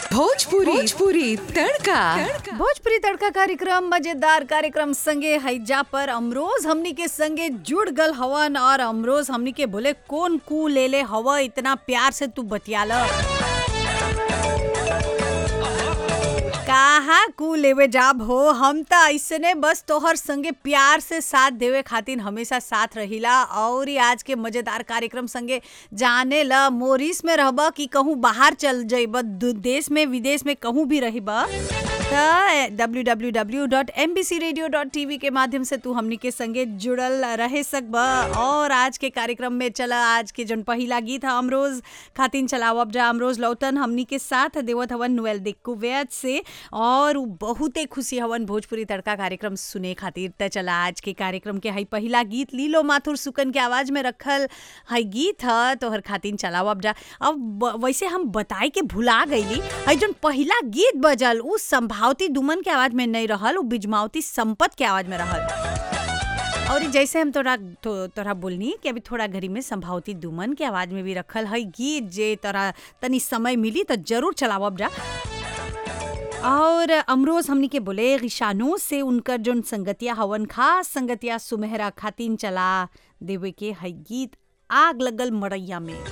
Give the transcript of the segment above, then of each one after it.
भोजपुरी भोजपुरी तड़का भोजपुरी तड़का कार्यक्रम मजेदार कार्यक्रम संगे हैजा पर अमरोज हमनी के संगे जुड़ गल हवन और अमरोज हमनी के बोले कौन कू ले ले हवा इतना प्यार से तू बतियाल कहा कू लेवे जाब हो हम त ऐसने बस तोहर संगे प्यार से साथ देवे खातिर हमेशा साथ रहिला और ही आज के मजेदार कार्यक्रम संगे जाने ल मोरिस में रहब कि कहूँ बाहर चल जाइब दु- देश में विदेश में कहूँ भी रहिब त www.mbcradio.tv के माध्यम से तू हमनी के संगे जुड़ल रहे सकब और आज के कार्यक्रम में चला आज के जन पहिला गीत है अमरोज खातिन चलावब जा अमरोज लौतन हमनी के साथ देवत हवन नुएल दिक्कू वैद से और उ बहुते खुशी हवन भोजपुरी तड़का कार्यक्रम सुने खातिर त चला आज के कार्यक्रम के हई पहिला गीत लीलो माथुर सुकन के आवाज में रखल हई गीत ह तोहर खातिन चलावब जा अब ब- वैसे हम बताए के भुला गईली हई जन पहिला गीत बजल उ संभावती दुमन के आवाज में नहीं रहल उ बिजमावती संपत के आवाज में रहल और ई जैसे हम तोरा तो, तोरा बोलनी कि अभी थोड़ा घड़ी में संभावती दुमन के आवाज में भी रखल है गीत जे तोरा तनी समय मिली तो जरूर चलावब जा और अमरोज हमनी के बोले ऋषानो से उनकर जोन संगतिया हवन खास संगतिया सुमेहरा खातिन चला देवे के है गीत आग लगल मड़ैया में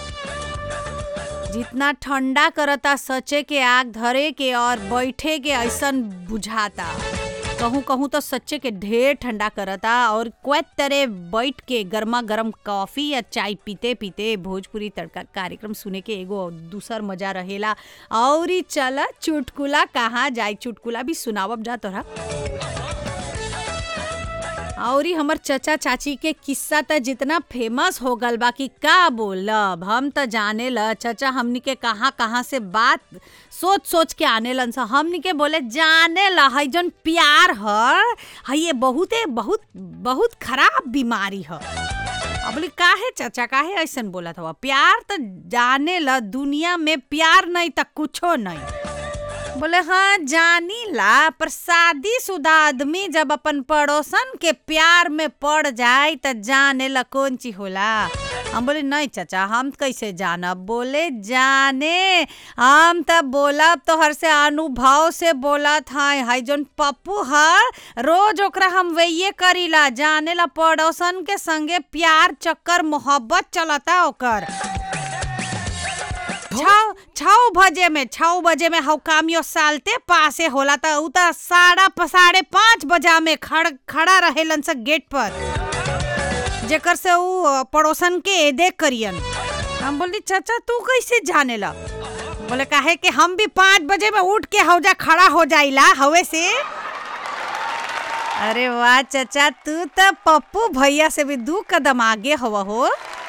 जितना ठंडा करता सचे के आग धरे के और बैठे के ऐसन बुझाता कहूँ कहूँ तो सच्चे के ढेर ठंडा करता और क्वैत तरह बैठ के गर्मा गर्म कॉफी या चाय पीते पीते भोजपुरी तड़का कार्यक्रम सुने के एगो दूसर मजा रहेला और ई चल चुटकुला कहाँ जाए चुटकुला भी सुनावब जा तोरा और ई हमर चचा चाची के किस्सा त जितना फेमस हो गल बा कि का बोलब हम त जाने ल चचा हमनी के कहाँ कहाँ से बात सोच सोच के आने लन सा हमनी के बोले जाने ल हई जन प्यार ह हई ये बहुते बहुत बहुत खराब बीमारी ह अब बोले काहे चाचा काहे ऐसन बोलत हवा प्यार त जाने ल दुनिया में प्यार नहीं त कुछो नहीं बोले हाँ जानी ला पर शादी शुदा आदमी जब अपन पड़ोसन के प्यार में पड़ जाए त जाने ला कौन चीज होला हम बोले नहीं चाचा हम कैसे जानब बोले जाने हम तब बोलब तोहर से अनुभव से बोलत है हाई जोन पप्पू है रोज ओकरा हम वही करीला जाने ला पड़ोसन के संगे प्यार चक्कर मोहब्बत चलता ओकर छौ छौ बजे में छौ बजे में हव कामियो सालते पासे होला त उ त साढ़ा प- साढ़े पाँच बजा में खड़ खड़ा रहेलन स गेट पर जेकर से उ पड़ोसन के देख करियन हम बोली चाचा तू कैसे जाने ला बोले काहे कि हम भी पाँच बजे में उठ के हौजा खड़ा हो जाइला हवे से अरे वाह चाचा तू तो पप्पू भैया से भी दू कदम आगे हवा हो